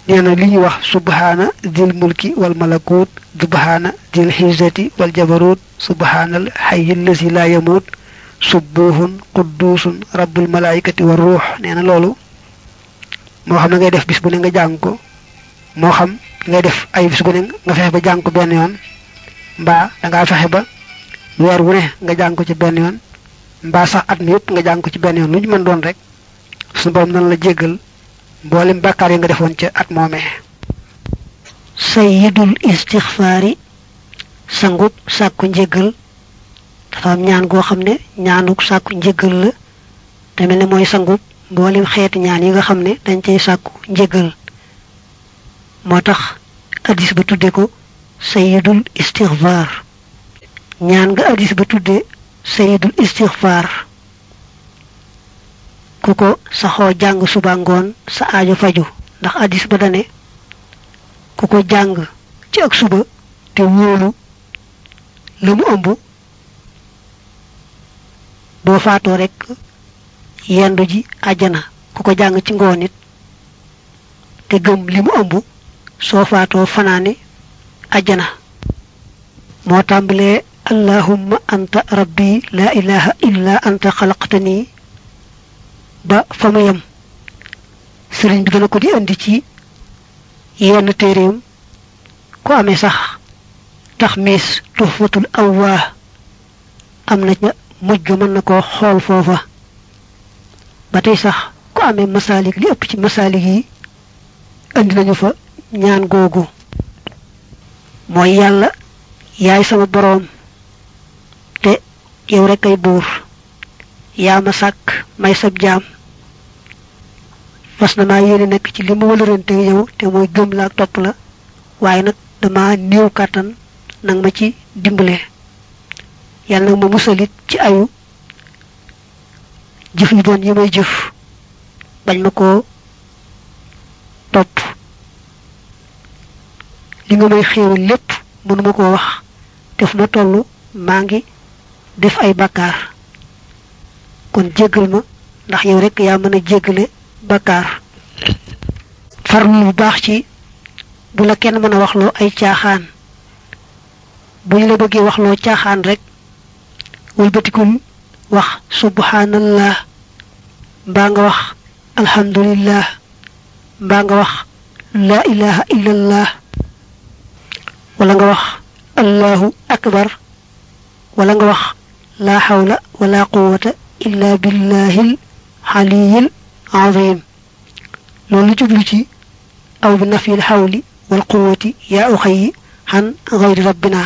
nee na li ñuy wax subhaana dil mulki wal malakut subhaana dil xizzati wal jabarut subhaanal xayyil lasi laa yamut subbuhun quddusun rabbul malaikati wa ruux nee na loolu moo xam ne ngay def bis bu ne nga jàng ko moo xam ngay def ay bis bu ne nga fexe ba jàng ko benn yoon mbaa dangaa fexe ba weer wu ne nga jàng ko ci benn yoon mbaa sax at mi yëpp nga jàng ko ci benn yoon lu ñu mën doon rek suñu borom nan la jéggal mboolem bàkkaar yi nga defoon ca at moomee sayyidul istixfaari sangub sàkku njéggal dafa am ñaan goo xam ne ñaanuk sàkku njéggal la te mel ne mooy sangub mboolem xeeti ñaan yi nga xam ne dañ cay sàkku njéggal moo tax addis ba tudde ko sayyidul istixfaar ñaan nga addis ba tudde sayyidul istixfaar ku ko saxoo jàng suba ngoon sa aajo faju ndax addis ba dane ku ko jàng ci ak suba te wóolu la mu ëmb boo faatoo rekk yendu ji àjjana ku ko jàng ci ngoon it te gëm li mu ëmb soo faatoo fanaane àjjana moo tàmbalee allahumma anta rabbi la ilaha illa anta xalaqtani ba fa mu yem sëriñ bi dana ko di indi ci yenn téeréem ku amee sax tax miis tuhfatul awwaa am na ca mujj ga mën na koo xool foofa ba tey sax ku amee masaalik li ëpp ci masaalik yi indi nañu fa ñaan googu mooy yàlla yaay sama boroom te yow rekk ay buur yaa ma sàkk may sab jaam fas na maa yéene nekk ci li ma wëlërante yow te mooy gëm la ak topp la waaye nag dama néew kàttan nag ma ci dimbale yàlla nag ma musalit ci ayu jëf yu bon yi may jëf bañ ma koo topp li nga may xéewal lépp mënuma koo wax te fu ma toll maa ngi def ay bakkaar kon jéggal ma ndax yow rekk yaa mën a jéggale bakkaar farlu bu baax ci bu la kenn mën a waxloo ay caaxaan bu ñu la bëggee waxloo caaxaan rek wëlbatikul wax subhanallah mbaa nga wax alhamdulillah mbaa nga wax la ilaha illallah wala nga wax allahu akbar wala nga wax la hawla wala quwwata illa billahil aliyil azim loolu jublu ci aw bi nafil xawli wal quwwati yaa uxayi xan gayri rabbina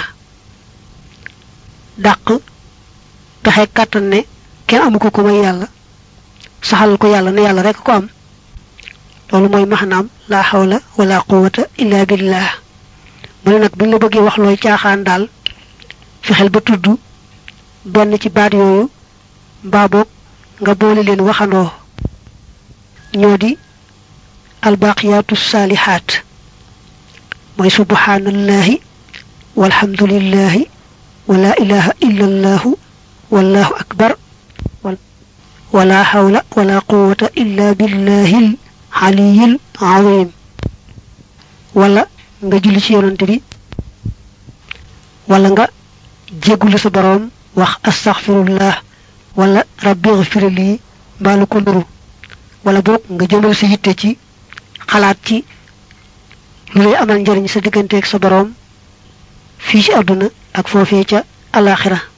dàq pexe kàttan ne kenn amu ko ku may yàlla saxal ko yàlla ne yàlla rek ko am loolu mooy maxnaam laa xawla wala quwwata illa billah mu ne nag buñ la bëggee wax looy caaxaan daal fexeel ba tudd benn ci baat yooyu mbaa boog nga boole leen waxandoo ñoo di albaqiyaatu saalihaat mooy subhanallahi walhamdulillahi wala ilaha illa allahu wallahu akbar wala hawla wala quwwata illa billahil aliyil azim wala nga julli ci yonante bi wala nga jéggulu sa boroom wax astaghfirullah wala rabbi ighfir li mbaalu ko nuru wala boog nga jëmal sa yitte ci xalaat ci lu lay amal njariñ sa digganteeg sa boroom fii ci àdduna ak foofee ca alaxira